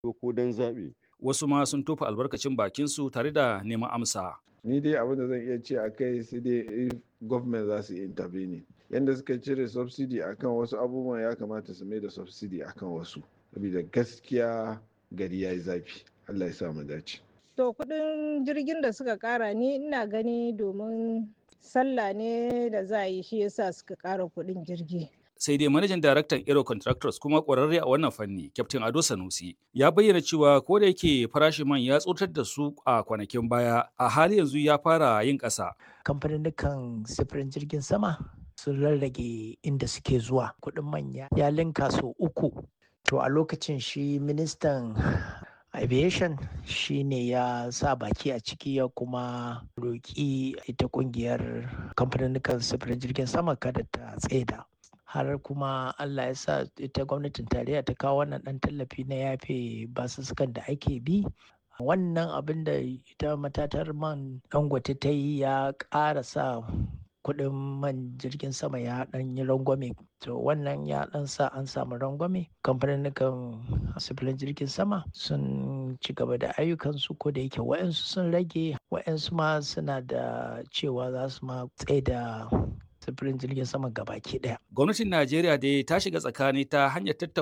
ko don zaɓe. Wasu ma sun tofa albarkacin bakinsu tare da neman amsa. Ni dai abin da zan iya ce a kai sai dai if government za su intervene. Yanda suka cire subsidy akan wasu abubuwan ya kamata su mai da subsidy akan wasu. Saboda gaskiya gari ya yi zafi. Allah ya sa mu dace. To kuɗin jirgin da suka ƙara ni ina gani domin sallah ne da za a yi shi yasa suka ƙara kuɗin jirgi. sai dai manajan daraktan Aero Contractors kuma ƙwararre a wannan fanni, Captain Ado Sanusi, ya bayyana cewa ko da yake farashin man ya tsotar da su a kwanakin baya, a hali yanzu ya fara yin ƙasa. Kamfanin sifirin jirgin sama sun rarrage inda suke zuwa kuɗin manya ya linka sau uku. To a lokacin shi ministan aviation shi ne ya sa baki a ciki ya kuma roƙi ita ƙungiyar kamfanin sifirin jirgin sama kada ta tsaida. har kuma Allah ya sa ita gwamnatin tarayya ta kawo wannan ɗan tallafi na yafe basussukan da ake bi wannan abin da ita matatar man dangote ta yi ya ƙara sa kuɗin man jirgin sama ya ɗan yi rangwame to wannan ya ɗan sa an samu rangwame kamfanin sifirin jirgin sama sun ci gaba da ayyukansu ko da yake wa'yansu sun rage wa'yansu ma suna da cewa za su ma tsaye da sufurin jirgin sama gabaki daya. Gwamnatin Najeriya dai ta shiga tsakani ta hanyar tattauna